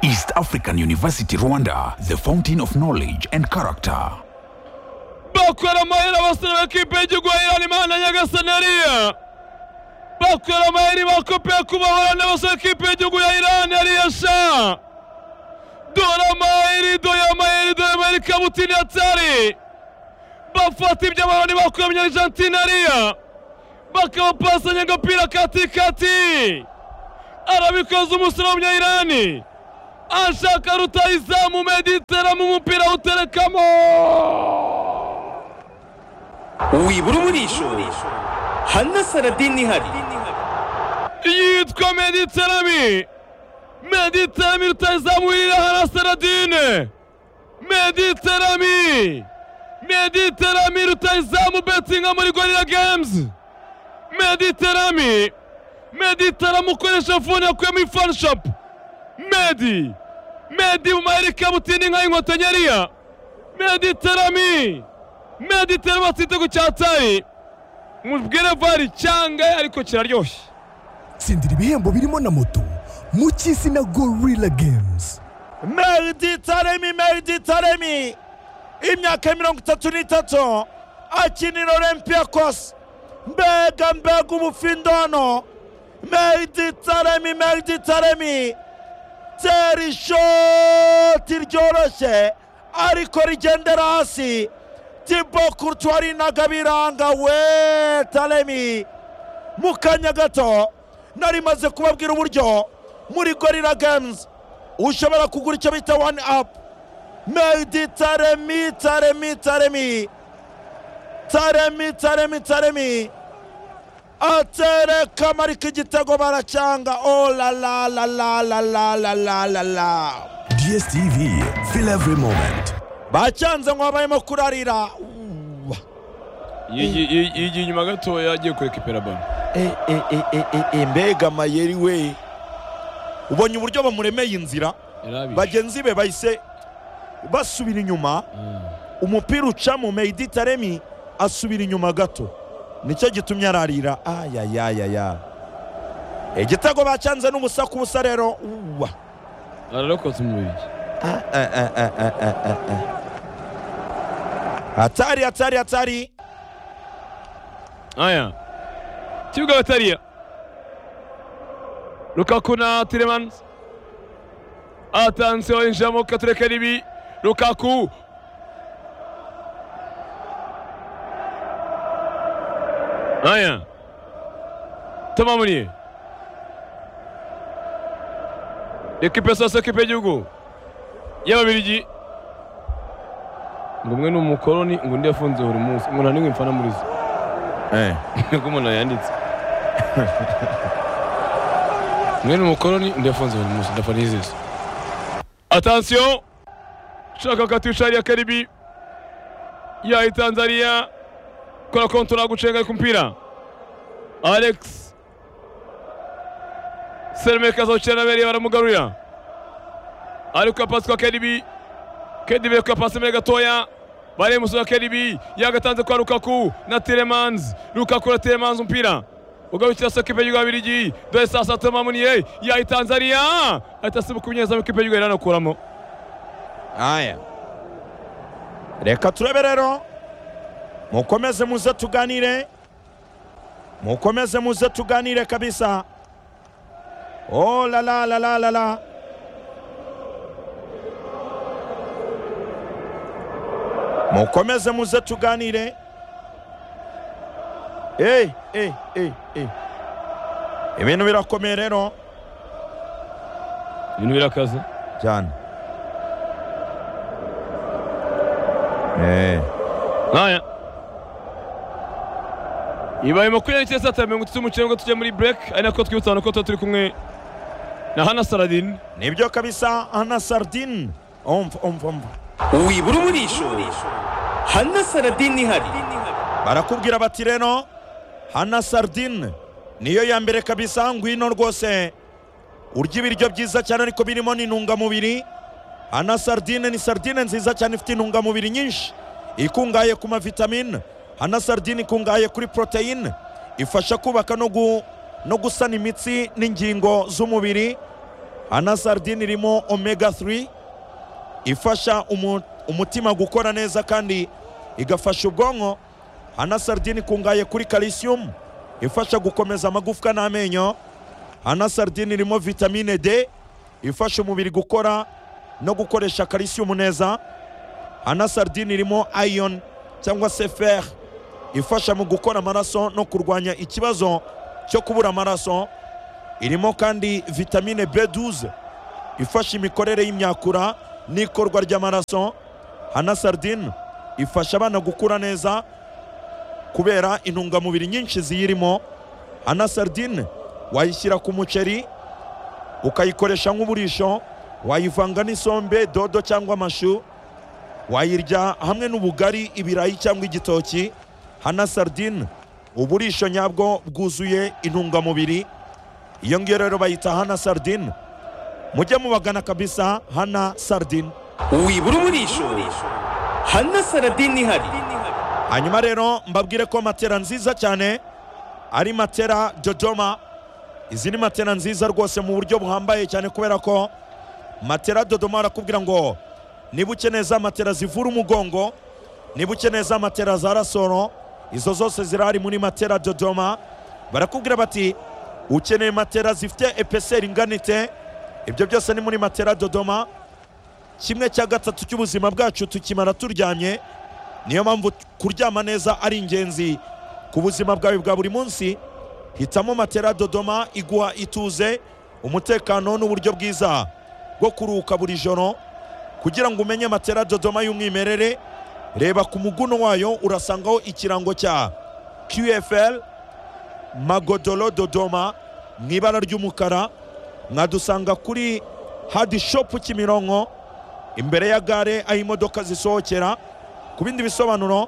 East African University Rwanda, the fountain of knowledge and character. bakwera amahera abasore b'ikipe y'igihugu ya imana nyagasanaria bakwera amahera bakopeye kubahora n'abasore b'ikipe y'igihugu ya irani ariya sha dore amaheri dore amaheri dore amaheri kabutini atari bafata iby'amahoro ntibakura munyarjantine ariya bakawupasanya agapira katikati arabikoze umusore w'umunyayirani ashaka rutayizamu mediteramo umupira uterekamo wibura umurishuri hano saradini ihari yitwa mediterami mediterami rutayizamu wirira hana saradine mediterami mediterami rutayizamu betinga muri gorira gemuzi mediterami mediterami ukoresha fone yakuyemo ifani shopu medi medi mu mayeri kabutini nka inkoto nyariya mediterami mediterami batsite ku cyatari mubwire vari cyangaye ariko kiraryoshye tsindira ibihembo birimo na moto mu cy'isi na gorilla games meriditaremi meriditaremi imyaka mirongo itatu n'itatu akinira olympiakos mbega mbega umufindo hano meriditaremi meriditaremi tera ishoti ryoroshye ariko rigendera hasi tibo kurutwari nagabiranga we taremi mu kanya gato nari maze kubabwira uburyo muri gorira games ushobora kugura icyo bita wani apu medi taremi taremi taremi taremi taremi taremi atereka marika igitego baracyanga oh la la la la la la la la la la dstv feel every moment bacyanze ngo habayemo kurarira yigiye inyuma gatoya agiye kureka iperabano mbega amayeri we ubonye uburyo bamuremeye inzira bagenzi be bahise basubira inyuma umupira uca mu meditaremi asubira inyuma gato nicyo gitumye ararira ayayayaya igitego bacyanze n'ubusa ku busa rero uwa ararokotse umubiri Ah, ah, ah, ah, ah, ah, ah, ah. hatari hatari hatari aya kibuga batariya rukaku na tiremanzi atanzeho yinjiramo katureka ribi rukaku aya tamamuriye ekipe sasa ekipe y'igihugu y'ababirigi ngo umwe ni umukoroni ngo undi yafunze buri munsi umuntu nta n'imwe mfana muri zo niko umuntu yanditse mwene umukoroni ndafunze buri munsi ndapfa nizeza atansiyo shaka katwishariya karibi yayi tanzania kora kontora gucenga ku mpira alex seremeka azawukina na beriya baramugarurira ariko apasi kwa karibi kadibi ku apasi mbere gatoya bari musora karibi yagatanze kwa rukaku na tiremanzi rukaku na tiremanzi umupira ugarukira sa kipe y'igihugu y'abirigi dore saa sita mamuniye yayi tanzania ahita asibuka umunyezamu kipe y'igihugu iranakuramo aya reka turebe rero mukomeze muze tuganire mukomeze muze tuganire kabisa oh la la la la la la mukomeze muze tuganire Hey, hey, hey, hey. ibintu birakomeye rero ibintu birakaze cyane eh nkaya ibaye makumyabiri n'icyenda saa tatu na mirongo itatu n'umucyenga tujya muri break ari nako twibutsa abantu ko tuba turi kumwe na hana saladin nibyo kabisa ana sardine umva umva umva wibura umurishuri hano saradini ihari barakubwira bati rero hana sardine niyo ya mbere kabisa ngwino rwose urya ibiryo byiza cyane ariko birimo n'intungamubiri hana sardine ni sardine nziza cyane ifite intungamubiri nyinshi ikungahaye ku mavitamine hana sardine ikungahaye kuri poroteyine ifasha kubaka no gu- no gusana imitsi n'ingingo z'umubiri anasardine irimo omega 3 ifasha umu- umutima gukora neza kandi igafasha ubwonko anasardine ikungahaye kuri calcium ifasha gukomeza amagufwa n'amenyo anasardine irimo vitamine d ifasha umubiri gukora no gukoresha calcium neza anasardine irimo iron cyangwa se fer ifasha mu gukora amaraso no kurwanya ikibazo cyo kubura amaraso irimo kandi vitamine B12 ifasha imikorere y'imyakura n'ikorwa ry'amaraso hana sardine ifasha abana gukura neza kubera intungamubiri nyinshi ziyirimo hana sardine wayishyira ku muceri ukayikoresha nk'uburisho wayivanga n'isombe dodo cyangwa amashu wayirya hamwe n'ubugari ibirayi cyangwa igitoki hana sardine uburisho nyabwo bwuzuye intungamubiri iyo ngiyo rero bayita hana sardine mujye mubagana kabisa hana sardine wibura umurisho hana saradini ihari hanyuma rero mbabwire ko matera nziza cyane ari matera dodoma izi ni matera nziza rwose mu buryo buhambaye cyane kubera ko matera dodoma barakubwira ngo niba ukeneye za matera zivura umugongo niba ukeneye za matera za rasoro izo zose zirahari muri matera dodoma barakubwira bati ukeneye matera zifite epeseri inganite ibyo byose ni muri matera dodoma kimwe cya gatatu cy'ubuzima bwacu tukimara turyamye niyo mpamvu kuryama neza ari ingenzi ku buzima bwawe bwa buri munsi hitamo matera dodoma iguha ituze umutekano n'uburyo bwiza bwo kuruhuka buri joro kugira ngo umenye matera dodoma y'umwimerere reba ku muguno wayo urasangaho ikirango cya qfl magodoro dodoma mu ibara ry'umukara mwadusanga kuri hadi shopu kimironko imbere ya gare aho imodoka zisohokera ku bindi bisobanuro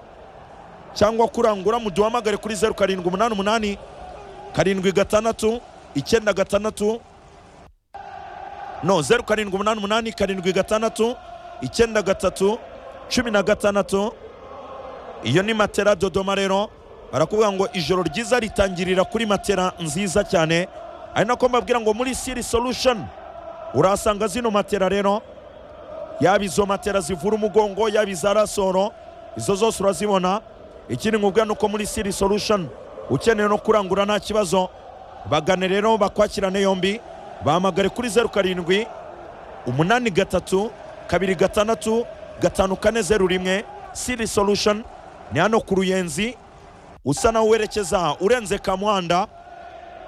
cyangwa kurangura muduhamagare kuri zeru karindwi umunani umunani karindwi gatandatu icyenda gatandatu no zeru karindwi umunani umunani karindwi gatandatu icyenda gatatu cumi na gatandatu iyo ni matera dodoma rero barakubwira ngo ijoro ryiza ritangirira kuri matera nziza cyane ari nako mbabwira ngo muri siri solution urahasanga zino matera rero yaba izo matera zivura umugongo yaba iza rasoro izo zose urazibona ikindi nkubwira ni uko muri siri solution ukeneye no kurangura nta kibazo bagane rero bakwakirane yombi bahamagare kuri zeru karindwi umunani gatatu kabiri gatandatu gatanu kane zeru rimwe siri solution ni hano ku ruyenzi usa naho werekeza urenze kamuhanda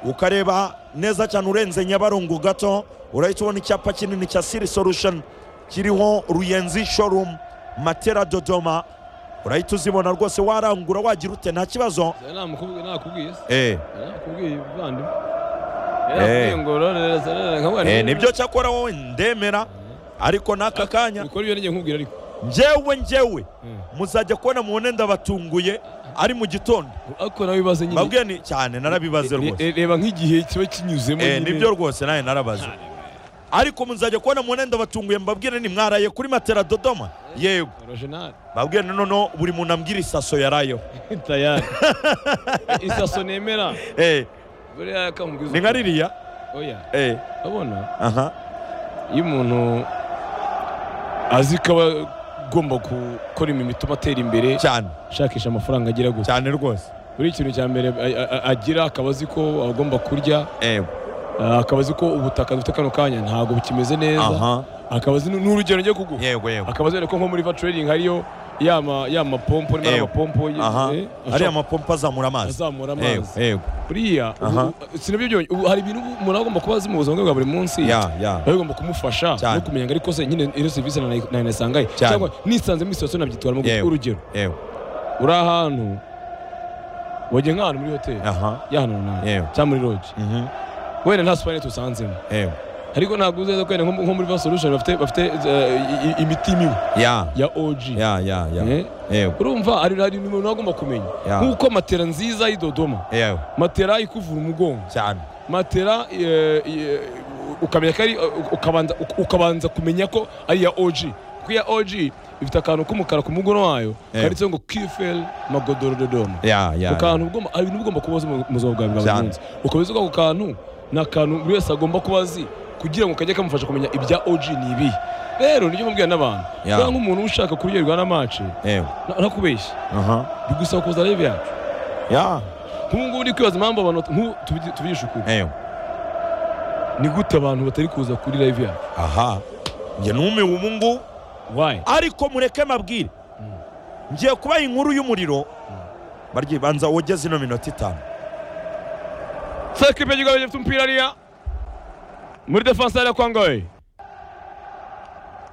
ukareba neza cyane urenze nyabarongo gato urahita ubona icyapa kinini cya siri solution kiriho ruyenzi showroom matera dodoma urahita uzibona rwose warangura wagira ute nta kibazo nakubwiye nakubwiye se eh. nakubwiye bavandimwe Eh. nakubwiye ngo rorereza rorereza Eh, nibyo cyakora wowe ndemera ariko n'aka kanya bikora ibyo nijye nkubwira ariko njyewe njyewe Mm. muzajya kubona mubone ndabatunguye ari mu gitondo ariko nawe wibaze nyine babwiye ni cyane narabibaze rwose Re- reba nk'igihe kiba kinyuzemo Eh, nyine. nibyo rwose nawe narabaze ariko muzajya kubona mubone ndabatunguye mbabwire ni mwaraye kuri matera dodoma yego Original. babwiye noneho buri muntu ambwira isaso yarayeho tayari isaso nemera Eh, buriya yakamubwiza ni nka ririya oya Eh, urabona aha iyo umuntu azi ko aba agomba gukora imirimo ituma atera imbere cyane ashakisha amafaranga agira gusa cyane rwose buri ikintu cya mbere a- a- agira akaba azi ko agomba kurya Eh, ah, akaba azi ko ubutaka dufite kano kanya ntabwo bukimeze neza aha akaba azi n- n'urugero njye kuguha yego yego akaba azi ko nko muri va trading hariyo yama yama pompo niba ari Yego. amapompo y- aha eh, ariya ashobora mapompo azamura amazi azamura yego amazi yego buriya ubu- Aha. ubu- sinabyo byonyine ubu hari ibintu umuntu aba agomba kuba azi mu buzima bwe bwa buri munsi ya ya biba bigomba kumufasha Cyane. no kumenya ngo ariko se nyine ino serivisi nanayisangaye Cyane. cyangwa nisanze muri sitasiyo nabyitwaramo gusa Yewe. urugero yewe uri ahantu wagiye nk'ahantu muri hoteli aha y'ahantu runaka Yewe. cyangwa muri loji mhm wenda nta supanete usanzemo yewe ariko ntabwo uzeza ko wenda nko nko muri va solution bafite bafite eh, i- i- imiti mibi ya ya oji ya ya ya Eh? yewe urumva hari hari ibintu umuntu agomba kumenya Ya. nk'uko matera nziza y'i Dodoma yewe matera ikuvura umugongo cyane matera eh, eh, ukamenya ko ari ukabanza ukabanza kumenya ko ari iya OG kuko iya OG ifite akantu k'umukara ku mugono wayo Eh. kanditseho ngo QFL Magodoro Dodoma ya ya ako kantu ugomba ari ibintu ugomba kuba uzi mu mu buzima bwawe bwa buri Cyane. munsi ukaba uzi ko ako kantu ni akantu buri wese agomba kuba azi kugira ngo kajye kamufasha kumenya ibya OG ni ibihe rero nijya mubwira n'abantu Ya. yeah. nk'umuntu ushaka kuryoherwa na match yewe na- ntakubeshya aha bigusaba kuza live yacu ya nk'ubu ngubu ndi kwibaza impamvu abantu nk'ubu tubi- tubigisha ukuri yewe ni gute abantu batari kuza kuri live yacu aha njye numiwe ubu ngubu why ariko mureke mabwire ngiye kubaha inkuru y'umuriro barye banza wogeze ino minota itanu sasa kipe kigawe gifite umupira hariya muri defanse hariya kwa ngoyi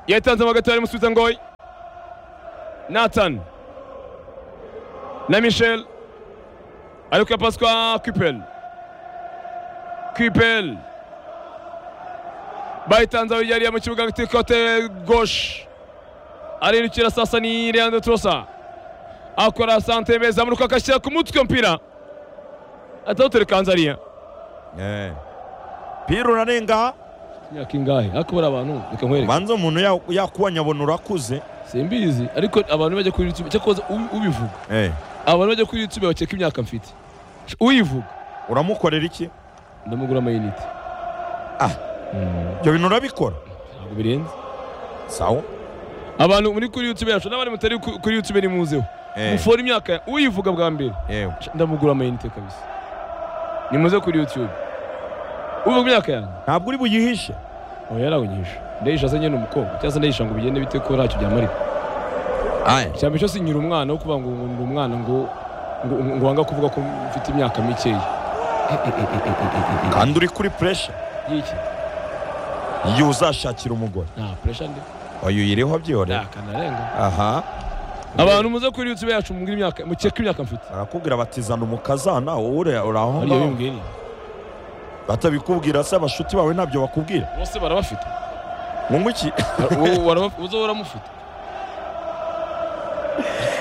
yatanzemo hagati ari musubiza ngoyi nathan na michel ariko ya pasi kwa kwipel kwipel bayitanze aho yariya mu kibuga hagati kote goshi arindukira sasa ni leandro trosa akora sante meza amuruka agashyira ku mutwe umupira atawutereka hanze hariya pira urarenga imyaka ingahe ariko bari abantu reka nkwereke banza umuntu ya- yakubonye abona urakuze simbizi ariko abantu bajya kuri youtube cyakoze ubivuga abantu bajya kuri youtube bakeka imyaka mfite uyivuga uramukorera iki ndamugura amayinite Ah. Mm, ibyo bintu urabikora ntabwo birenze sawa abantu muri kuri youtube yacu n'abandi mutari ku- kuri youtube ni muzeho mufora imyaka ya- uyivuga bwa mbere yewe Sh- ndamugura amayinite kabisa ni muze kuri youtube uvuga imyaka yanjye ntabwo uri buyihishe aho yarabonyesha ndayisha se nyine umukobwa cyangwa se ndayisha ngo bigende bite ko ntacyo byamarira cyane cyo sinyira umwana wo kuvuga ngo ngo ndi umwana ngo ngo ngo wanga kuvuga ko mfite imyaka mikeya kandi uri kuri puresha y'iki iyo uzashakira umugore nta pressure ndi oya uyiriho byihorera nakanarenga aha abantu muze kuri youtube yacu mugira imyaka mukeka imyaka mfite barakubwira bati zana umukazana wowe uri- uraho ariyo bimbwiye ni batabikubwira se abashuti bawe ntabyo bakubwira bose barabafite ngo iki Wowe waraba- uza uramufite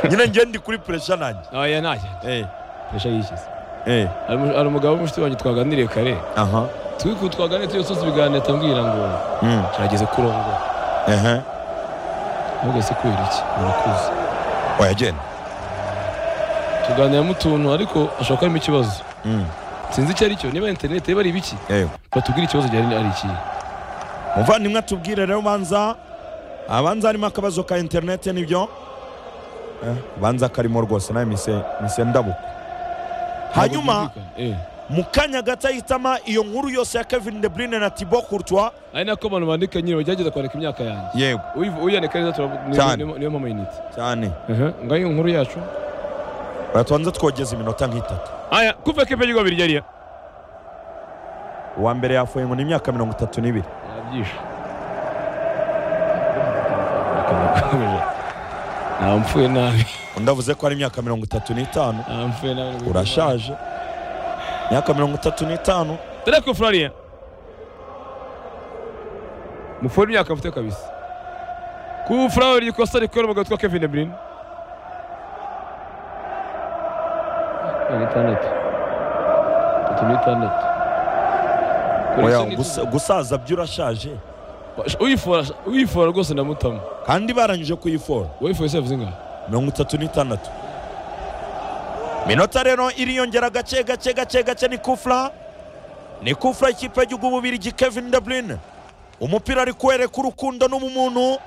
nyine njye ndi kuri puresha nanjye aya ntacyo Eh, pressure yishyize eh, Hari umu- hari umugabo w'umushuti wanjye twaganiriye kare aha turi ku twaganiriye turi gusoza ibiganiro atambwira ngo Mm, kirageze kurongora ehe. ntabwo se kubera iki murakuze oya genda tuganira mu tuntu ariko ashobora kuba harimo ikibazo Mm, sinzi icyo ari cyo niba interineti yaba ari ibiki eh. batubwire ikibazo gihari ari iki muvandimwe atubwire rero banza abanza harimo akabazo ka interineti n'ibyo Eh, banza karimo rwose nawe mise mise ndabuka hanyuma mu kanya gato ahitama iyo nkuru yose ya kevin de bruyne na tibo courtois ari nako abantu bandika nyine bagerageza kwandika imyaka yanjye yego Uyiv- uyandika neza turab- niyo- Cyane. niyo- niyo mama yinite cyane ngaho iyo nkuru yacu batubanza twogeza iminota nk'itatu aya kuva kipe y'ibigo bibiri yariya uwa mbere yafuye ngo ni imyaka mirongo itatu n'ibiri yabyishe nampfuye nabi undi avuze ko ari imyaka mirongo itatu n'itanu nampfuye nabi urashaje imyaka mirongo itatu n'itanu dore ko furariya mufura imyaka mfite kabisa ku furari ikosa rikora umugabo witwa kevin de bruyne itandatu itatu n'itandatu oya gusa- gusaza byo urashaje uyifora uyifora rwose ndamutamo kandi barangije kuyifora uwayifuye se yavuze ingahe mirongo itatu n'itandatu minota rero iriyongera gake gake gake gake ni kufura ni kufura ikipe y'igihugu bubirigi kevin de bruyne umupira ari kuwereka urukundo n'ubumuntu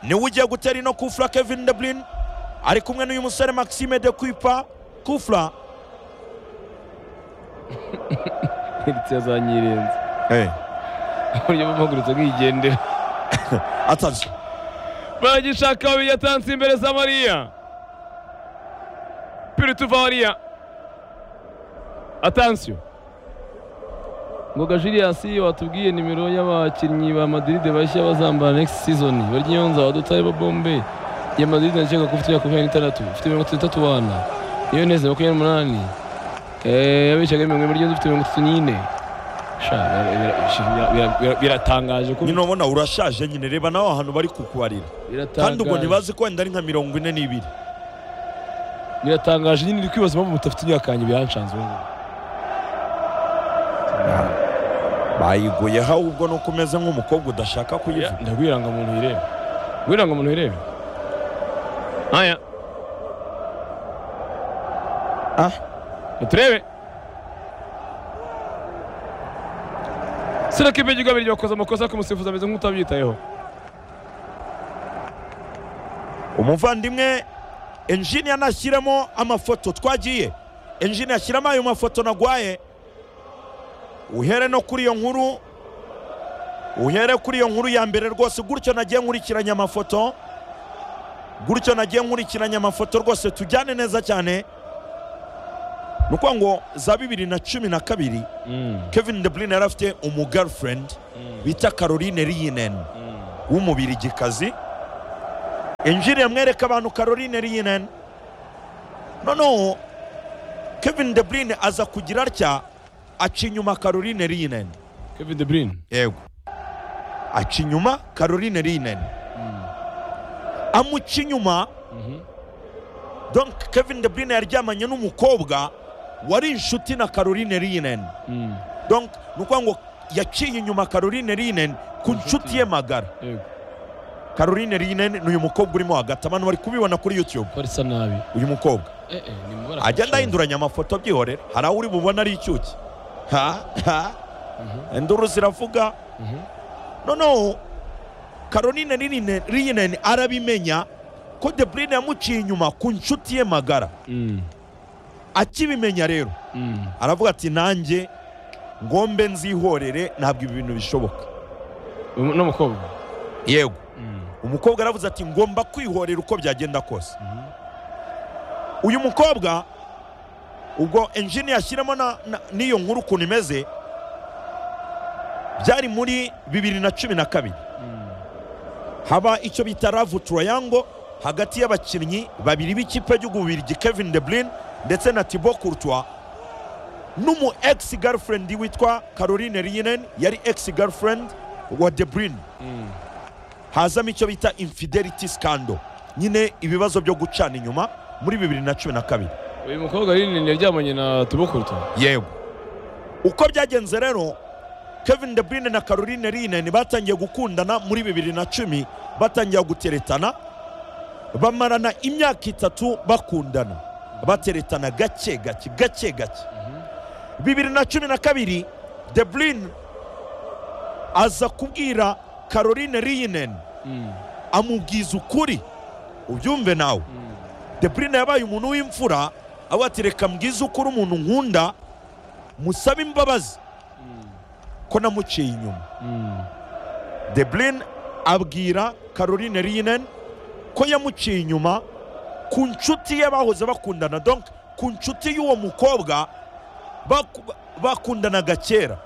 niwe ugiye gutera ino kufura kevin de bruyne ari kumwe n'uyu musore maxime de kwipa kufura ndetse yazanyirenze uburyo bamugurutse bwigendera atazi baragishaka babiri yatanze imbere za mariya piri tuva hariya atansiyo ngoga jiliyasi watubwiye nimero y'abakinnyi ba madiride bashya bazambara next season barya inyonza wadutare ba bombe ya madiride ndakeka ko ufite imyaka makumyabiri n'itandatu ufite mirongo itatu n'itatu wana iyo neza makumyabiri n'umunani Eh, yabicaga mirongo irindwi n'irindwi ufite mirongo itatu n'ine Sha, bira- bira- bira- bira- biratangaje ko nyine ubona urashaje nyine reba nawe ahantu bari kukubarira kandi ubwo ntibazi ko wenda ari nka mirongo ine n'ibiri biratangaje nyine ndi kwibaza impamvu mutafite imyaka yanjye byanshanze ubu ngubu bayiguyeho ahubwo ni uko umeze nk'umukobwa udashaka kuyivuga ndagwiranga umuntu ireba gwiranga umuntu ireba aya Ah. turebe sereka ibyo babiri bakoze amakosa kumusifuza ameze nk'utabyitayeho umuvandimwe enjini yanashyiremo amafoto twagiye enjini yashyiramo ayo mafoto nagwaye uhere no kuri iyo nkuru uhere kuri iyo nkuru ya mbere rwose gutyo nagiye nkurikiranya amafoto gutyo nagiye nkurikiranya amafoto rwose tujyane neza cyane ni ukuvuga ngo za bibiri na cumi na kabiri kevin de bruyne yari afite umugirlfriend bita caroline riyinen w'umubirigikazi injiri yamwereka abantu caroline riyinen noneho kevin de bruyne aza kugira atya aca inyuma caroline riyinen kevin de bruyne yego aca inyuma caroline riyinen amuca inyuma donc kevin de bruyne yaryamanye n'umukobwa wari inshuti na caroline riyinen donc ni ukuvuga ngo yaciye inyuma caroline riyinen ku nshuti ye magara yego caroline riyinen ni uyu mukobwa urimo hagati abantu bari kubibona kuri youtube ko risa nabi uyu mukobwa eh eh ni mubara agenda ahinduranya amafoto byihorera hari aho uri bubona ari icyuki ha ha induru ziravuga noneho caroline Riyine- riyinen arabimenya ko de bruyne yamuciye inyuma ku nshuti ye magara mm akibimenya rero mm aravuga ati nanjye ngombe nzihorere ntabwo ibi bintu bishoboka Uyu ni umukobwa yego mm umukobwa aravuze ati ngomba kwihorera uko byagenda kose uyu mukobwa ubwo enjini yashyiramo na- na- n'iyo nkuru ukuntu imeze byari muri bibiri na cumi na kabiri haba icyo bita ravu turayango hagati y'abakinnyi babiri b'ikipe ry'ububirigi kevin de bruyne ndetse na tibo courtois n'umu ex girlfriend witwa caroline riyinen yari ex girlfriend wa de bruyne hazamo icyo bita infidelity scandal nyine ibibazo byo gucana inyuma muri bibiri na cumi na kabiri uyu mukobwa rinini yaryamanye na tubokuruta yego uko byagenze rero kevin de bruyne na caroline riyinen batangiye gukundana muri bibiri na cumi batangira guteretana bamarana imyaka itatu bakundana bateretana gake gake gake gake bibiri na cumi na kabiri de bruyne aza kubwira caroline riyinen amubwiza ukuri ubyumve nawe de bruyne yabaye umuntu w'imfura avuga ati reka mbwize ukuri umuntu nkunda musabe imbabazi ko namuciye inyuma de bruyne abwira caroline riyinen ko yamuciye inyuma ku nshuti ye bahoze bakundana donc ku nshuti y'uwo mukobwa baku- bakundanaga kera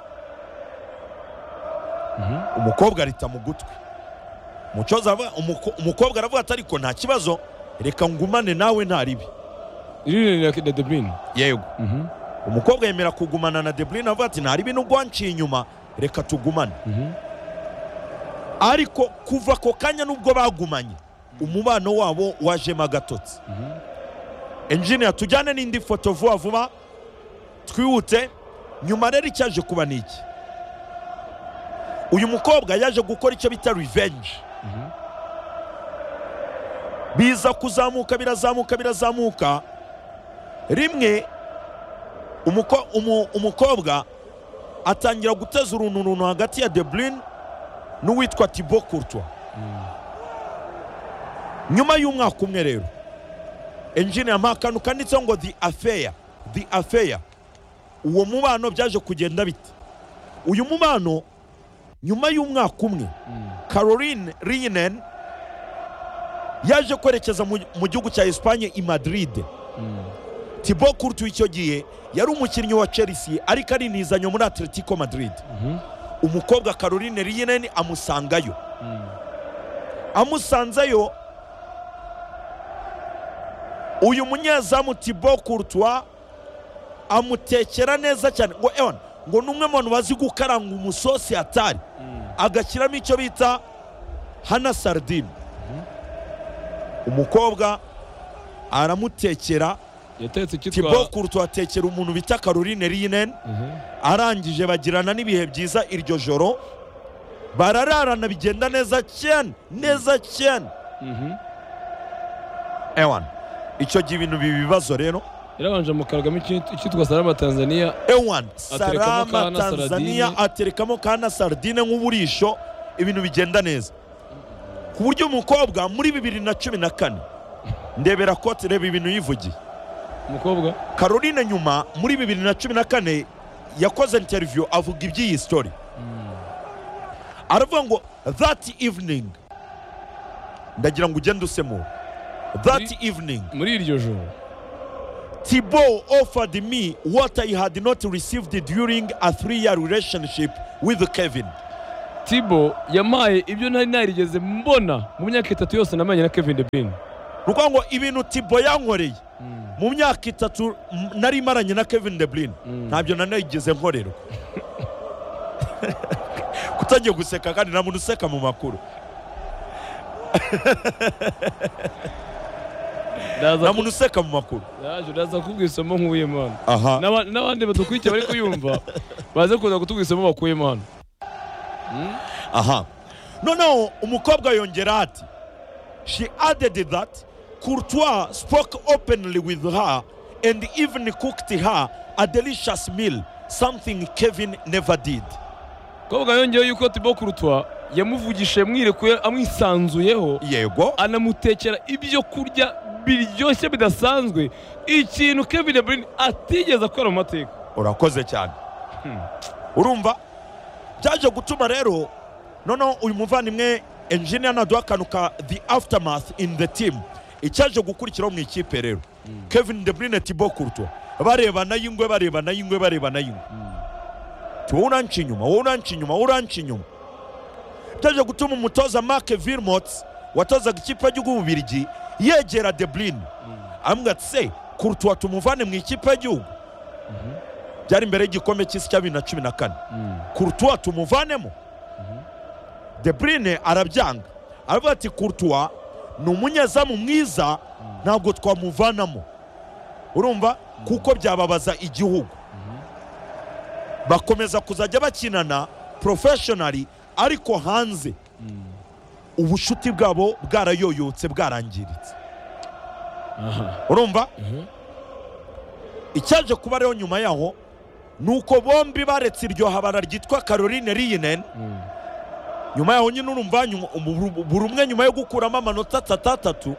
umukobwa arita mu gutwi umucoza aravuga- umuko- umukobwa aravuga ati ariko nta kibazo reka ngumane nawe nta ribi rinini ya de bruyne yego mhm umukobwa yemera kugumana na de bruyne avuga ati nta ribi nubwo wanciye inyuma reka tugumane mhm ariko kuva ako kanya nubwo bagumanye umubano wabo wajemo agatotsi enjiniya tujyane n'indi foto vuba vuba twihute nyuma rero icyaje kuba ni iki uyu mukobwa yaje gukora icyo bita revenge biza kuzamuka birazamuka birazamuka rimwe umuko- umu- umukobwa atangira guteza uruntu runtu hagati ya de bruyne n'uwitwa tibo kurtwa nyuma y'umwaka umwe rero enjiniya mpa akantu kanditseho ngo the affair the affair uwo mubano byaje kugenda bite uyu mubano nyuma y'umwaka umwe caroline riyinen yaje kwerekeza mu mu gihugu cya esipanye i madrid tibo kurtu icyo gihe yari umukinnyi wa chelsea ariko arinizanye muri atletico madrid umukobwa caroline riyineni amusangayo amusanzeyo uyu munyezamu tibo kurtwa amutekera neza cyane ngo ewan ngo ni umwe mu bantu bazi gukaranga umusosi atari agashyiramo icyo bita hana sardine umukobwa aramutekera yatetse kitwa tibo kurtwa atekera umuntu bita caroline riyineni arangije bagirana n'ibihe byiza iryo joro barararana bigenda neza cyane neza cyane ewan icyo gihe ibintu biba ibibazo rero yarabanje mukaragamo ikintu- icyitwa salama tanzania ewan Aterekamo sarama kana tanzania saradine. aterekamo kana sardine nk'uburisho ibintu bigenda neza ku buryo umukobwa muri bibiri na cumi na kane ndebera kote reba ibintu yivugiye umukobwa caroline nyuma muri bibiri na cumi na kane yakoze interview avuga iby'iyi story aravuga ngo that evening ndagira ngo ugende usemo that evening muri iryo joro Thibault offered me what I had not received during a three-year relationship with Kevin. tibo yamaye ibyo nari narigeze mbona mu myaka itatu yose namenye na kevin de bruyne Ni ukuvuga ngo ibintu Thibault yankoreye mu myaka itatu m- nari maranye na Kevin De Bruyne ntabyo nanigeze nkorerwa. Kutangiye guseka kandi nta muntu useka mu makuru. Nta ndaza muntu useka mu makuru. ndaje ndaza kubwira isomo nkuyemo hano Aha. N'aba- n'abandi badukurikiye bari kuyumva baze kuza kutubwira isomo bakuyemo hano Aha. Noneho umukobwa yongera ati she added that Courtois spoke openly with her and even cooked her a delicious meal, something Kevin never did. kobwa yongeyeho yuko tibo kurutwa yamuvugishije mwirekuye amwisanzuyeho Yego. anamutekera ibyo kurya biryoshye bidasanzwe ikintu kevin de bruyne atigeze akora mu mateka Urakoze cyane. Urumva? Byaje gutuma rero noneho uyu muvandimwe engineer naduha akantu ka the aftermath in the team icyaje gukurikiraho mu ikipe rero kevin de bruyne thibaut courtois barebana y'ingwe barebana y'ingwe barebana y'ingwe ati wowe uranca inyuma wowe uranca inyuma wowe uranca inyuma byaje gutuma umutoza mark vilmot watozaga ikipe y'igihugu y'ububirigi yegera de bruyne amubwira ati se courtois tumuvane mu ikipe y'igihugu byari imbere y'igikombe cy'isi cya bibiri na cumi na kane Courtois tumuvanemo De Bruyne arabyanga aravuga ati Courtois ni umunyezamu mwiza ntabwo twamuvanamo urumva kuko byababaza igihugu bakomeza kuzajya bakinana professionally ariko hanze ubushuti bwabo bwarayoyotse bwarangiritse urumva icyaje kuba rero nyuma yaho ni uko bombi baretse iryo habara ryitwa caroline riyinen nyuma yaho nyine urumva nyuma- umu- buri umwe nyuma yo gukuramo amanota atatu atatu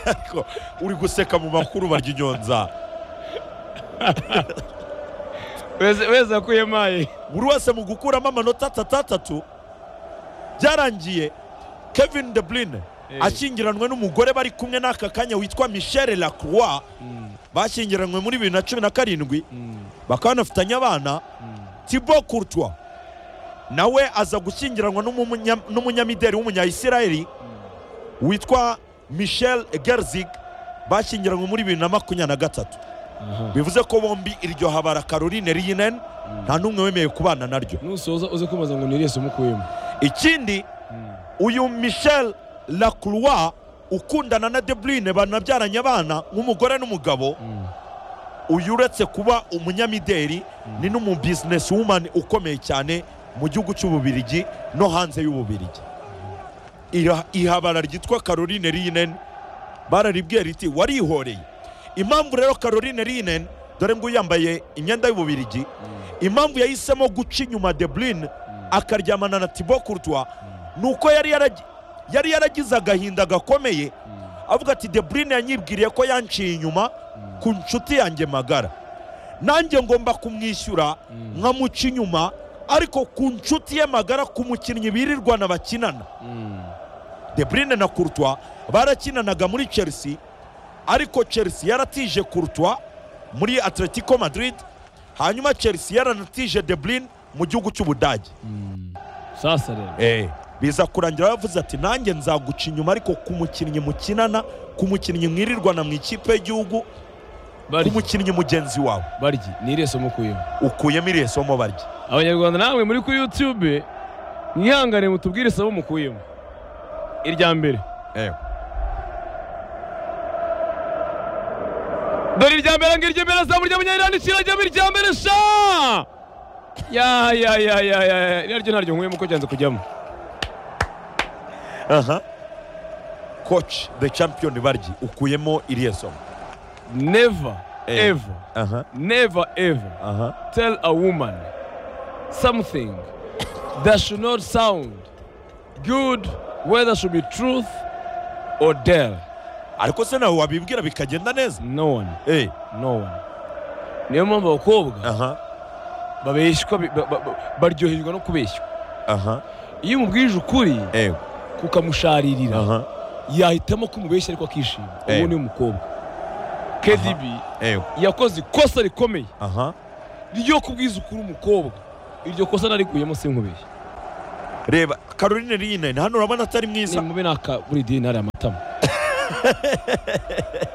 Ariko uri guseka mu makuru barya inyonza wese wese akuyemaye buri wese mu gukuramo amanota atatu atatu byarangiye kevin de bruyne ashyingiranwe n'umugore bari kumwe n'aka kanya witwa michelle lacroix bashyingiranywe muri bibiri na cumi na karindwi bakaba banafitanye abana tibo courtois nawe aza gushyingiranwa n'umunya- n'umunyamideli w'umunyayisiraheli witwa michel gerzig bashyingiranywe muri bibiri na makumyabiri na gatatu bivuze ko bombi iryo habara caroline rinen nta n'umwe wemeye kubana naryo nusoza uze kumaza ngo niriye isomo ukuyemo ikindi uyu michel lacroix ukundana na de bruyne banabyaranye abana nk'umugore n'umugabo uyu uretse kuba umunyamideli ni n'umu business woman ukomeye cyane mu gihugu cy'ububirigi no hanze y'ububirigi Ira- ihabara ryitwa caroline rinen bararibwira riti warihoreye impamvu rero caroline rinen dore ngo yambaye imyenda y'ububirigi impamvu yahisemo guca inyuma de bruyne akaryamana na thibaut courtois ni uko yari yaragi- yari yaragize agahinda gakomeye avuga ati de bruyne yanyibwiriye ko yanciye inyuma ku nshuti yanjye magara nanjye ngomba kumwishyura nkamuca inyuma ariko ku nshuti ye magara ku mukinnyi birirwana bakinana de bruyne na courtois barakinanaga muri chelsea ariko chelsea yaratije courtois muri atletico madrid hanyuma chelsea yaranatije de bruyne mu gihugu cy'ubudage sasa rero Eh, biza kurangira yavuze ati nanjye nzaguca inyuma ariko ku mukinnyi mukinana ku mukinnyi mwirirwana mu ikipe y'igihugu ku baryi mukinnyi mugenzi wawe baryi niriye isomo ukuyemo ukuyemo iriya somo barya abanyarwanda namwe muri kuri youtube mwihangane mutubwire isomo mukuyemo irya mbere dore irya mbere ngo irya mbere azamu rya munyayirani kirajyamo irya mbere sha ya ya ya ya ya ya naryo naryo nkuyemo ko ryanze kujyamo aha koci the champion barya ukuyemo iriya somo never Eh. ever aha never ever aha tell a woman something that should not sound good whether should be truth or dare ariko se nawe wabibwira bikagenda neza no one eh no one niyo mpamvu abakobwa aha babeshywa bi- ba- ba- ba- baryoherwa no kubeshywa aha iyo umubwije ukuri eh kukamusharirira aha yahitamo ko umubeshya ariko akishima Eh. uwo ni umukobwa KDB eh yakoze ikosa rikomeye aha ryo kubwiza ukuri umukobwa iryo kosa narikuyemo sinkubeshye reba caroline rine hano urabona atari mwiza nimube naka buri dini hari amatama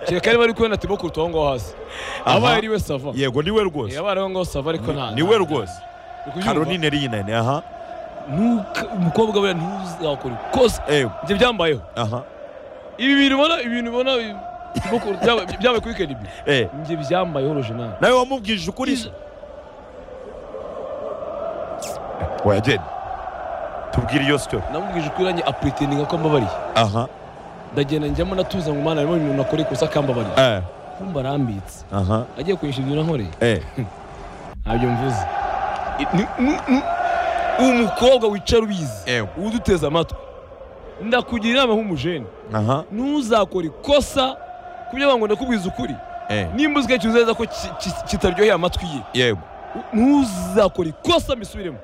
kereka niba ari kubona ati bo kuruta aho ngaho hasi Aha. abaye ari we sava yego niwe rwose yabaye aho ngaho sava ariko nta ni we rwose Uri kubyumva? caroline rine aha Ntuka- umukobwa buriya ntuzakora ikosa eh ibyo byambayeho aha ibi bintu ubona ibi bintu ubona ibi- Tibo Kurta byabaye byabaye kuri kedibi eh njye byambayeho rojenari nawe wamubwije ukuri se? oya genda tubwire iyo sitori namubwije ukuri nanjye apuritinga ko ambabariye aha ndagenda njyamo natuza ngo umwana harimo umuntu akora ikosa akambabariye eh kumba arambitse aha agiye kunyishyura ibyo nankoreye eh ntabyo mvuze Ni- ni- ni- umukobwa wicara ubizi Ewe. uduteze amatwi ndakugira inama nk'umujeni aha ntuzakora ikosa kubyo bango ndakubwiza ukuri eh nimba uzi kenshi uzeza ko ki- ki- kitaryoheye amatwi ye yego ntuzakora ikosa mbisubiremo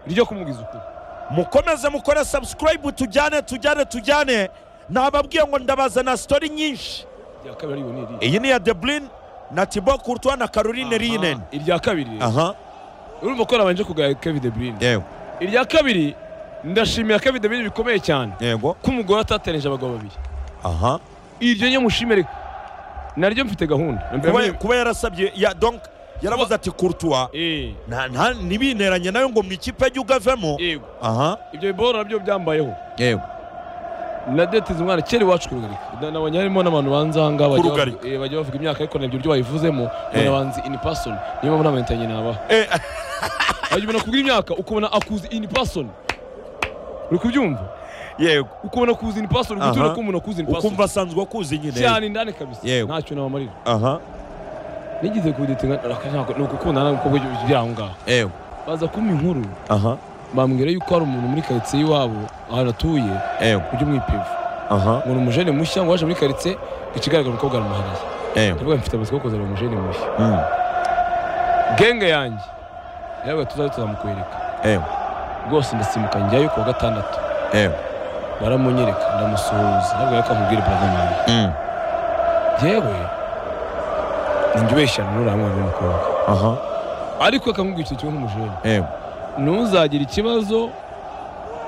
ryo kumubwiza ukuri mukomeze mukore subscribe tujyane tujyane tujyane nababwiye ngo ndabazana story nyinshi irya kabiri ariyo ni iriya iyi ni ya deblin na tibo kurtwa na caroline rinen Aha, irya kabiri rero. aha urumva ko nabanje kugaya kevin de bruyne yego irya kabiri ndashimira kevin de bruyne bikomeye cyane yego ko umugore atateranije abagabo babiri aha iryo nye mushimire naryo mfite gahunda kuba, kuba yarasabye ya donc yaravuze ati kurtwa Eh, nta nta ntibineranye nayo ngo mu ikipe ajye ugavemo yego aha ibyo biboro nabyo byambayeho yego na deteze umwana kera iwacu kurugarika nabonye harimo n'abantu banza aha ngaha bajya Kurugarika. bavuga- eh, bajya bavuga imyaka ariko nabyo ibyo bayivuzemo Eh. ubona banzi ini pasoni niyo mpamvu namenyanye nabaha Eh. wajya ubona kubwira imyaka ukabona akuzi ini pasoni uri kubyumva yego ukabona kuzi ini pasoni Aha. gutura ko umuntu akuzi ini pasoni ukumva asanzwe akuzi nyine cyane indani kabisa Yego. ntacyo nabamarira aha nigize kudetinga ni ugukundana n'umukobwa by'aho ngaho yego baza kumpa inkuru aha bambwira yuko hari umuntu muri karitsiye iwabo ahantu atuye yego ujya umwipevu aha ngo ni umujene mushya ngo waje muri karitsiye ikigaragara umukobwa aramuhariye yego ndavuga mfite amatsiko yo kuzana umujene mushya Mm. genge yanjye yabwa tuzabe tuzamukwereka yego rwose ndasimbuka njyayo ku wa gatandatu yego baramunyereka ndamusuhuza yabwira ko akubwira brada mama Mm. yewe ninjye ubeshya nurura hamwe n'umukobwa aha ariko akamubwira ikintu kimwe nk'umujene yego ntuzagira ikibazo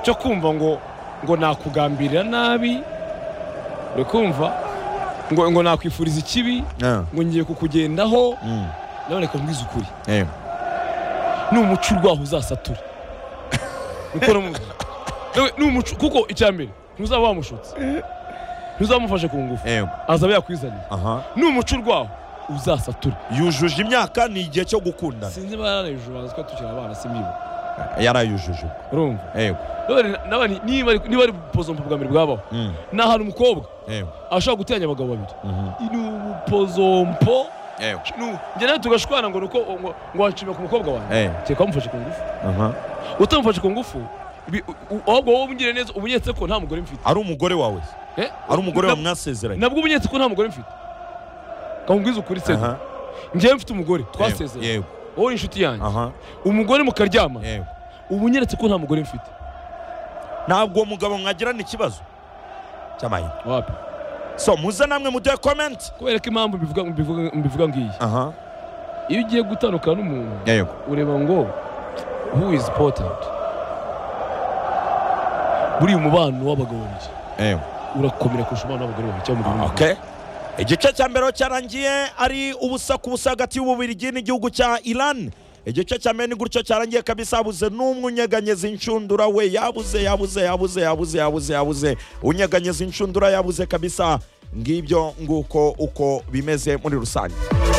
cyo kumva ngo ngo nakugambirira nabi uri kumva ngo ngo nakwifuriza ikibi Ah. ngo ngiye kukugendaho Mm. nawe reka mbwize ukuri yego ni umuco urwaho uzasatura niko namubwiye Nawe ni umuco kuko icya mbere ntuzaba wamushutse ntuzamufashe ku ngufu yego azaba yakwizaniye aha ni umuco urwaho uzasatura yujuje imyaka ni igihe cyo gukundana sinzi niba yaranejuru bazi ko tukiri abana simbiba yarayujuje urumva yego Nawe rero, nawe ni- niba ari- niba ari pozo bwa mbere bwabaho Mm. ni ahantu umukobwa yego ashobora guteranya abagabo babiri Mhm. ni ubupozompo yego ni- njye nawe tugashwana ngo ni uko ngo- ngo wanshimira ku mukobwa wanjye Eh. kereka wamufashe ku ngufu aha utamufashe ku ngufu ibi- u- u- ahubwo wowe ubungire neza uba unyetse ko nta mugore mfite ari umugore wawe se? Eh? ari umugore Na- wawe mwasezeranye nabwo uba unyetse ko nta mugore mfite kamubwiza ukuri se Aha. njyewe mfite umugore Yego, twasezeranye yego wowe uri inshuti yanjye aha umugore mukaryama yego uba unyeretse ko nta mugore mfite ntabwo uwo mugabo mwagirana ikibazo cy'amahirwe wapi so muze namwe muduhe comment kubera ko impamvu mbivuga- mbivuga- mbivuga ngiyi aha iyo ugiye gutandukana n'umuntu yego ureba ngo who is important buriya umubano w'abagabo babiri yego urakomera kurusha umubano w'abagore babiri cyangwa umugore umwe okay igice cya mbere aho cyarangiye ari ubusa ku busa hagati y'ububirigi n'igihugu cya iran igice cya mbere ni gutyo cyarangiye kabisa habuze n'umwe unyeganyeza inshundura we yabuze yabuze yabuze yabuze yabuze yabuze unyeganyeza inshundura yabuze kabisa ngibyo nguko uko bimeze muri rusange